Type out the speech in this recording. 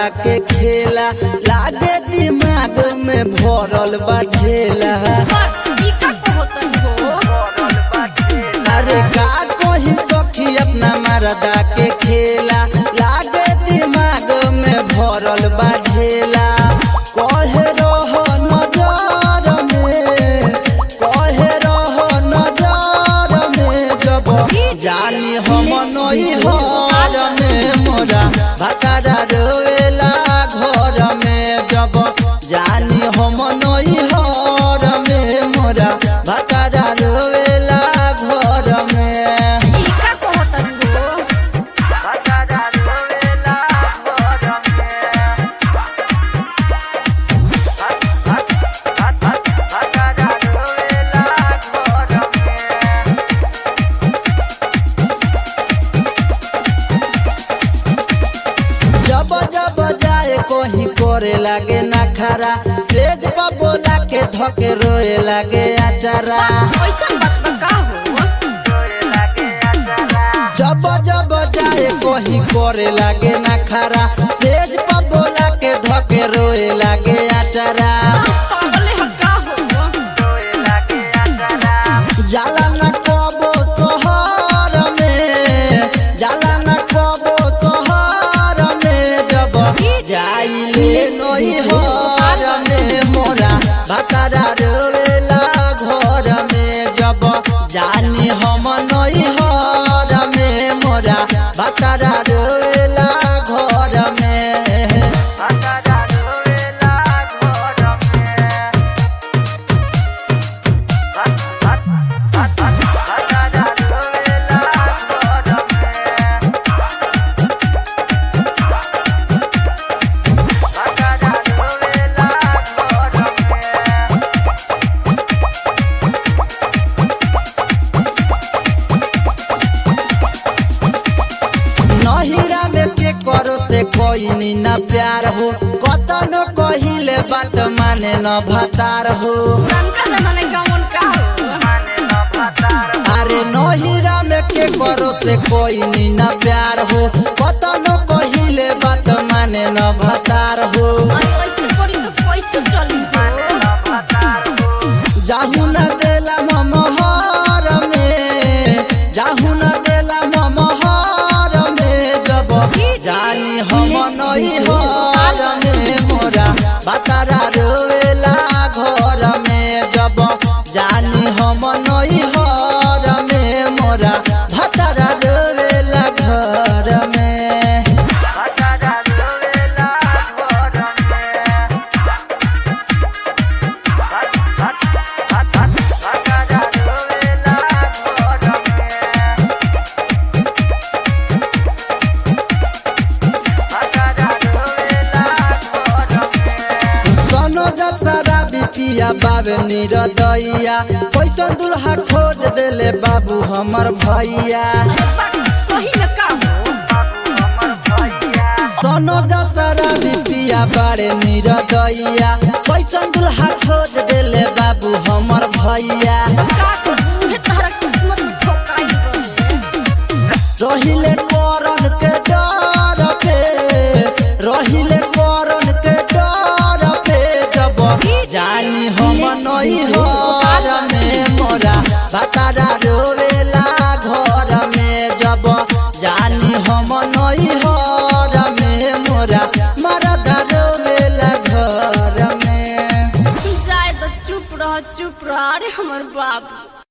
मरदा के खेला लागे दिमाग में भरल बा ढेला पर ई का कहत हो अरे का कोही सखी अपना मरदा के खेला लागे दिमाग में भरल बा ढेला कहे रह नजर में कहे रह नजर में जब जानी हम नई हर में मोरा भटारा रोवेला घर में जब जानी हम नई हर में मोरा भटारा रोवेला घर में ई का कहत हो जब जब जाए कहीं करे लागे ना खरा सेज पर बोला के धके रोए लागे अचारा ऐसा बात बा का हो जब जब जाए कहीं करे लागे ना खरा सेज पर बोला के धके रोए लागे अचारा पागल है का हो जाला न कबो शहर में जाला न कबो शहर में जब जाइले नई हर में मोरा भतारा रोवेला घर में जब जानी हम नई हर में मोरा भतारा रोवेला घर में नहिरा में के करो से कोई नी न प्यार हो कतनो कहिले बात माने न भतार हो पुरानका जमाना कौन का हो अरे नहिरा में के करो से कोई नी न प्यार हो कतनो कहिले बात माने न भतार हो अरे ऐसे करी तो कैसे चली हो जाहु न देला ममहर में जाहु न देला ममहर में जब जानी हम नई हर में मोरा बतारा रोवेला घर में जब जानी हम नई हर में मोरा भतारा रोवेला घर में सोनो जसरा बिपिया बाबे निरदैया कैसन दुल्हा खोज देले बाबू हमर भैया अरे बात सही में का हो सोनो जसरा बिपिया बारे निरदैया कैसन दुल्हा खोज देले बाबू हमर भैया का करू हे तारा किस्मत में ठोकाई रहे रहिले करन के डर पे रहिले करन के डर पे जब जानी हम नई हर में मोरा भतारा रोवेला घर में जब जानी हम नई हर में मोरा मरदा रोवेला घर में जाए तो चुप रह चुप रह अरे हमर बाबू